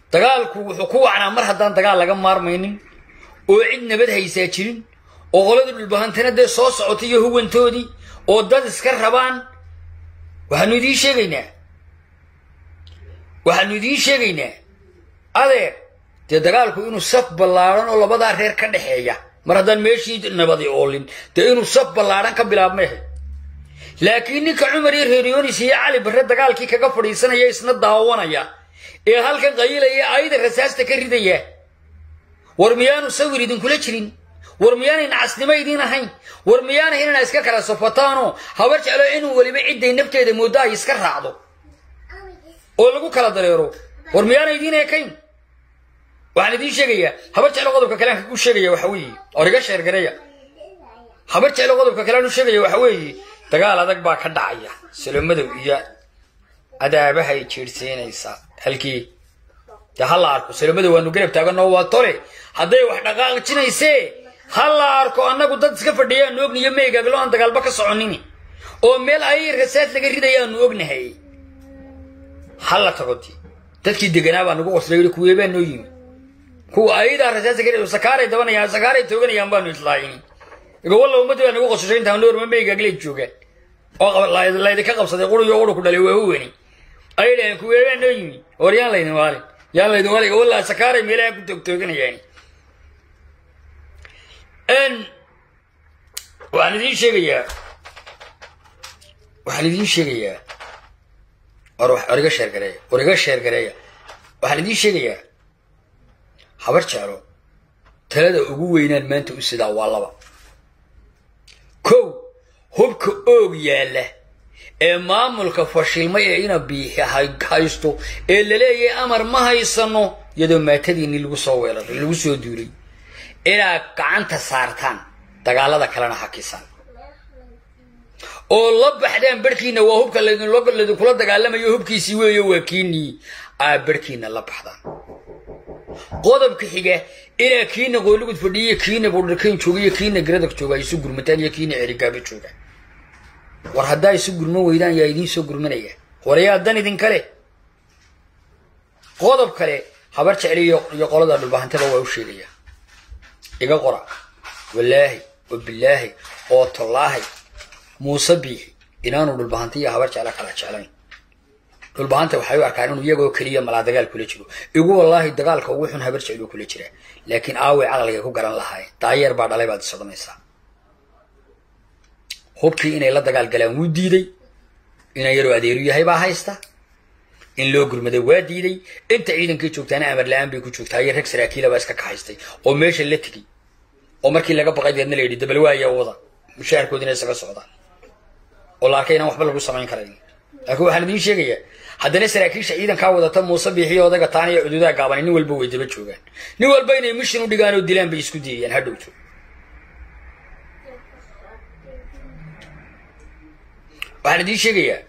dagaalku wuxuu ku wacnaa mar haddaan dagaal laga maarmaynin oo cid nabad haysaa jirin oo qolada dhulbahantana dee soo socotay iyo huwantoodii oo dad iska rabaan waxaanu idiin sheegaynaa waxaanu idiin sheegaynaa adeer dee dagaalku inuu saf ballaadhan oo labadaa reer ka dhexeeya mar haddaan meeshii nabadi oolin dee inuu saf ballaadhan ka bilaabmehe laakiin ninka cumar iyo reeryonis iyo cali barre dagaalkii kaga fadhiisanaya isna daawanaya ee halkan qayilaya ayda rasaasta ka ridaya war miyaanu sawir idinkula jirin war miyaanay nacasnimo idiin ahayn war miyaanay inana iska kala safataanoo habar jeclo inuu weliba cidday nafteeda mooddo ay iska raacdo oo lagu kala dareero war miyaana idiin ekayn waxaan idiin sheegayaa habar jeclo qodobka kalean ku sheegaya waxa weeye or iga sheergareeya habar jeclo qodobka kalean u sheegaya waxa weeye dagaal adag baa ka dhacaya salomadow iyo adaabahay jiirsiinaysaa halkii dee ha la arko salomadow waanu garab taaganoo waa tole hadday wax dhaqaaqjinaysee ha la arko annagu dad iska fadhiyaanu ogniyo meygaglo aan dagaalba ka soconini oo meel ay rasaad laga ridayaanu ognahay ha la tago di dadkii deganaa baa nagu qoslay yidhi kuwee baa noo yimi kuwa ayadaa rasaasa ka sakaaray dabanayaan sakaaray tooganayaan baanu islaayini igowalla ummadii baa nagu qosashay intaan noorma meygaagle joogaan oo laydinka qabsaday quriyo quru ku dhalay waa huwani ayay dhaheen kuwee baa noo yimi war yaan laydin waalin yaan laydin waalin igowalla sakaaray meelaha ku toogtooganayaan waxaan idiin sheegayaa waxaan idiin sheegayaa war war iga sheergareeya war iga sheergareeya waxaan idiin sheegayaa habar jeclo talada ugu weynaan maanta u sidaa waa laba kow hubka oog yaalla ee maamulka fashilmay ee ina biixi haysto ee laleeyahay amar ma haysano iyadoo maatadiini lagu soo weeraray lagu soo duulay inaad gacanta saartaan dagaalada kalena hakisaan oo la baxdaan barhkiina waa hubka laidinkula dagaalamayo hubkiisii weeyo waa kiinii aa barhkiina la baxdaan qodobka xiga inaa kiina qoolligud fadhiyiyo kiina buudharkayn jooga iyo kiina garadag jooga ay isu gurmataan iyo kiina cerigaaba joogaan war haddaa isu gurman weydaan yaa idiin soo gurmanaya warayaa dan idinkale qodob kale habar jecli iyo qolada dhulbahantada waa u sheegaya iga qora wallaahi oo bilaahi oo tollaahi muuse biixi inaanu dhulbahanta iyo habar jecla kala jeclayn dhulbahanta waxay u arkaan inuu iyagoo keliya malaa dagaal kula jiro igu wallaahi dagaalka ugu xun habar jeclu kula jira laakiin aaway caqliga ku garan lahaayeen daayeer baa dhalay baad isodhanaysaa hubkii inay la dagaal galaan wuu diiday inan yaroo adeeru yahay baa haysta in loo gurmaday waa diiday inta ciidankii joogtaana amar la-aan bay ku joogtaa iyo rag saraakiila baa iska kaxaystay oo meesha la tegey oo markii laga baqay deedna la yidhi dabal waaya wada mushaharkoodina isaga socdaan oo la arkay inaan waxba lagu samayn karayn laakiin waxaan idiin sheegayaa haddana saraakiisha ciidankaa wadata muuse biixiyo odayga taana iyo cududaha gaabani nin walba way daba joogaan nin walba inay mishin u dhigaan oo dilaan bay isku diyayaan ha dhowto waxaan idiin sheegayaa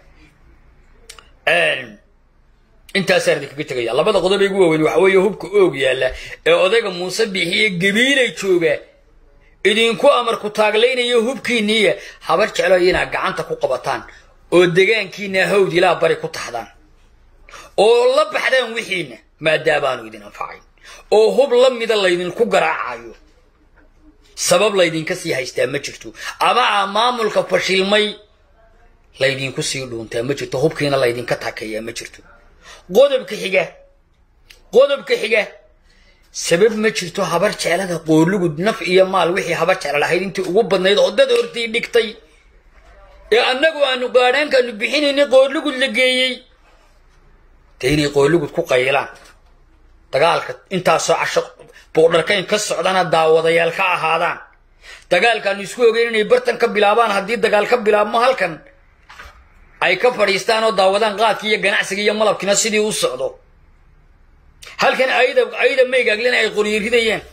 intaasaan idinkaga tegaya labada qodob ee ugu waaweyn waxa weeye hubka oog yaalla ee odayga muuse biixiye gabiilay jooga idinku amarku taaglaynayo hubkiinniiya habar jeclo inaad gacanta ku qabataan oo degaankiina hawd ilaa bari ku taxdaan oo la baxdaan wixiina maadaabaanu idin anfacayn oo hub la mida laydinku garaacayo sabab laydinka sii haystaa ma jirto ama a maamulka fashilmay laydinku sii dhuuntaa ma jirto hubkiina laydinka takeeyaa ma jirto qodobka xiga qodobka xiga sabab ma jirto habar jeclada qoorlugud naf iyo maal wixii habar jecla lahayd intii ugu badnayd oo dad hortii dhigtay ee annagu aanu gaadhaankaanu bixinaynay qoorlugud la geeyey dee inay qoorlugud ku qaylaan dagaalka intaasoo casho boodharkayn ka socdana daawadayaal ka ahaadaan dagaalkaanu isku ogeyn inay bartan ka bilaabaan haddii dagaal ka bilaabmo halkan ay ka fadhiistaan oo daawadaan qaadkii iyo ganacsiga iyo malabkiina sidii u socdo halkan ayda ayda maygaaglena ay qoryo ridayaan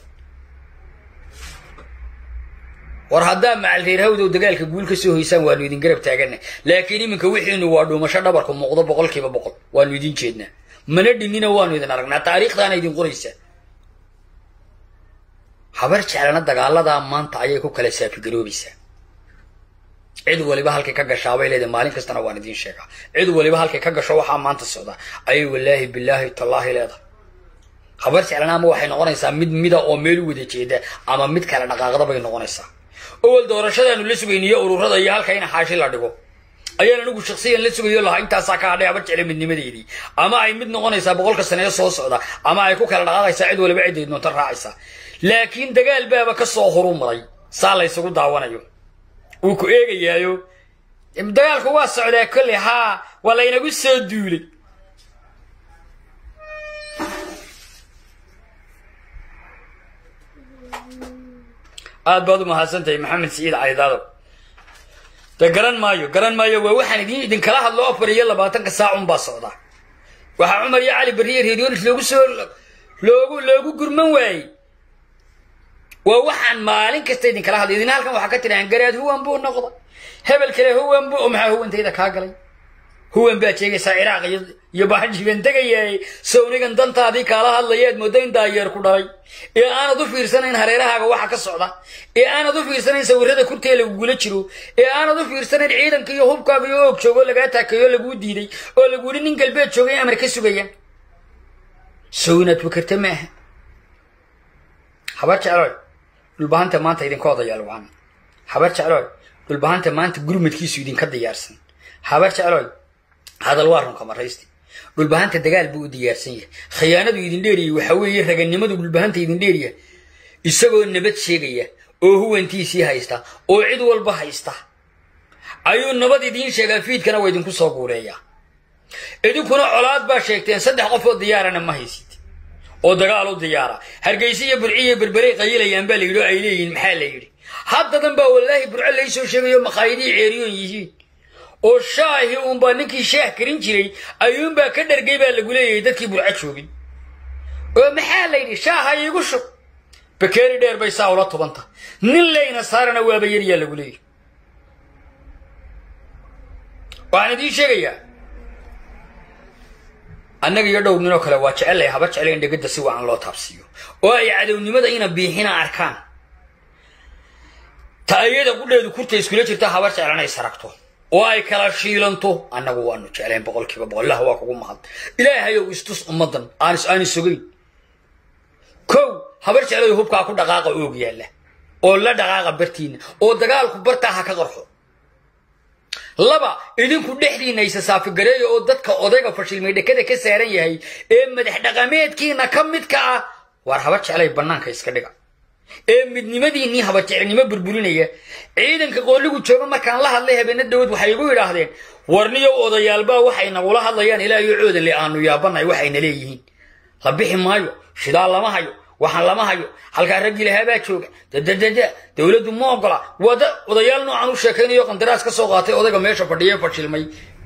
war haddaa macal reer hawdow dagaalka guul ka soo hoysaan waanu idin garab taagana laakiin iminka wixiinu waa dhuumasho dhabarku muuqdo boqolkiiba boqol waanu idin jeednaa mana dhinnina waanu idin aragnaa taariikhdaana idin qoraysaa habar jeclana dagaaladaa maanta ayay ku kala saafigaroobaysaa cid waliba halkay ka gashaa bay leedahay maalin kastana waan idiin sheegaa cid waliba halkay ka gasho waxaa maanta socdaa ayay wallaahi bilaahi tallaahi leedahay habar jeclana ama waxay noqonaysaa mid mida oo meel u wada jeeda ama mid kale dhaqaaqda bay noqonaysaa owel doorashadaanu la sugayniyo ururada iyo halka in xaashi la dhigo ayaan anigu shaksiyan la sugayo lahaa intaasaa ka hadhay habar jecle midnimadeedii ama ay mid noqonaysaa boqolka sanee soo socda ama ay ku kala dhaqaaqaysaa cid waliba ciday doonta raacaysa laakiin dagaal baaba ka soo horumaray saa la ysugu daawanayo wuu ku eegayaayo dagaalku waa socdaa kolley haa waa laynagu soo duulay aad baad u mahadsantahay maxamed siciid caydaado de garan maayo garan maayo waa waxaan idin idinkala hadlo afar iyo labaatanka saac un baa socda waxaa cumar iyo cali beriye reeryonis loogu soo loogu loogu gurman waayey waa waxaan maalin kasta idinkala hadlo idin halkan waxaa ka tidhahaan garaad huwan buu noqda hebel kale huwan buu oo maxaa huwantayda kaa galay huwan baad sheegaysaa ciraaq iyo iyo baajiban tegayaay sawnigan dantaadii kaala hadlayeed mooda in daayeer ku dhalay ee aanad u fiirsanayn hareerahaaga waxa ka socda ee aanad u fiirsanayn sawirada kurtee lagugula jiro ee aanad u fiirsanayn ciidanka iyo hubkaaga iyo og joogo lagaa taakayo laguu diiday oo lagu yidhi nin galbeed joogay amar ka sugayaan sow inaad fakerta maaha habar jecloy dhulbahanta maanta idinka odayaal wacan habar jecloy dhulbahanta maanta gurmadkiisu idinka diyaarsan habar jecloy hadal waa runka maraysti dhulbahanta dagaal buu u diyaarsan yahay khiyaanadu idin dheeriyay waxa weeye raganimadu dhulbahanta idin dheeriya isagoo nabad sheegaya oo huwantiisii haysta oo cid walba haysta ayuu nabad idiin sheegaa fiidkana waa idinku soo guureeyaa idinkuna colaad baa sheegteen saddex qof oo diyaarana ma haysid oo dagaal u diyaara hargeysa iyo burci iyo berberey qayilayaan baa la yidhi oo ay leeyihiin maxaa la yidhi haddadan baa wallaahi burco laysoo sheegayo makhaayadihii ceeriyoon yihiin oo shaahi uunbaa ninkii shaah karin jiray ayuunbaa ka dhargay baa lagu leeyahay dadkii burco joogin oo maxaa la yidhi shaaha iigu shub bakeeri dheer bay saa ula tubanta nin leyna saarana waaba yaryaa lagu leeyahy waxaan idiin sheegayaa annaga iyo dhowr ninoo kale waa jecellay haba jeclay in dhegada si wacan loo taabsiiyo oo ay cadownimada ina biixina arkaan ta iyada qudheedu kurta iskula jirta habar jeclan ay saragto oo ay kala shiilanto annagu waanu jeclayn boqolkiiba boqol ilah waa kugu mahad ilaahayow istus ummaddan aanis aani sogayn kow habar jeclay hubkaa ku dhaqaaqa oog yaalla oo la dhaqaaqa bartiina oo dagaalku bartaa ha ka qarxo laba idinku dhexdiinna isa saafigareeya oo dadka odayga fashilmay dhekada ka saaran yahay ee madax dhaqameedkiina ka midka ah waar haba jeclay bannaanka iska dhiga ee midnimadiinnii haba jeclnimo burburinaya ciidanka qoolligu jooga markaan la hadlay habeena dawad waxay igu idhaahdeen warniyow odayaalbaa waxay nagula hadlayaan ilaa iyo coodanle aanu yaabanay waxayna leeyihiin la bixi maayo shidaal lama hayo waxaan lama hayo halkaa raggii lahaabaa jooga dadadada dowladdu ma ogola wada odayaal noocan u sheekaynayo qandaraas ka soo qaatay odayga meesha fadhiya fashilmay